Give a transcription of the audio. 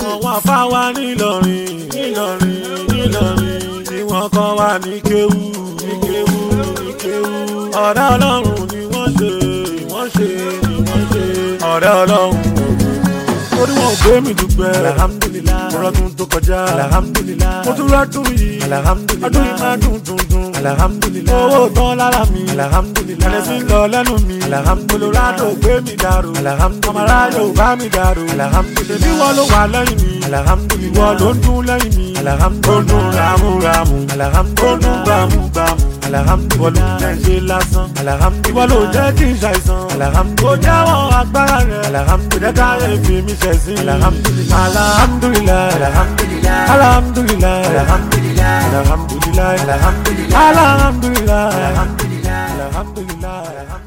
àwọn afáwa nílọrin nílọrin nílọrin ni wọ́n kọ́ wa ní kéwú ní kéwú ní kéwú. ọ̀rẹ́ ọlọ́run ni wọ́n ṣe wọ́n ṣe ni wọ́n ṣe. ọ̀rẹ́ ọlọ́run orí wọn ò gbé mi dùgbẹ́. alhamdulilayi mo rọ́dún tó kọjá. alhamdulilayi mo tún rọ́dún yìí. alhamdulilayi ọdún yìí máa dùn dùn dùn. alhamdulilayi owó tán lára mi. alhamdulilayi ẹ̀rẹ́ sí lọ lẹ́nu mi. alhamdulilayi olùrádò gbé mi dàrú. alhamdulilayi ọmọ aráyò bá mi dàrú. alhamdulilayi bí wọ́n ló wà lẹ́yìn mi. alhamdulilayi wọ́n ló ń dún lẹ́yìn mi. alhamdulilayi ó ń dún ramúramù. alhamdulilayi ó ń dún gbàmúgbàmù. alhamdulilayi wọ́n ló jẹ́ ṣe lásán. alhamdulilayi wọ́n ló jẹ́ kí n ṣàìsàn. alhamdulilayi ó jáwọ́ agbára rẹ̀. alhamdulilayi jẹ́ káyé fi mi ṣẹ̀sín. alhamdulilayi alhamdulilayi alhamdulilayi alhamdulilayi alhamdulilayi alhamdulilayi alhamdulilayi alhamdulilayi alhamdulilayi alhamdulilayi.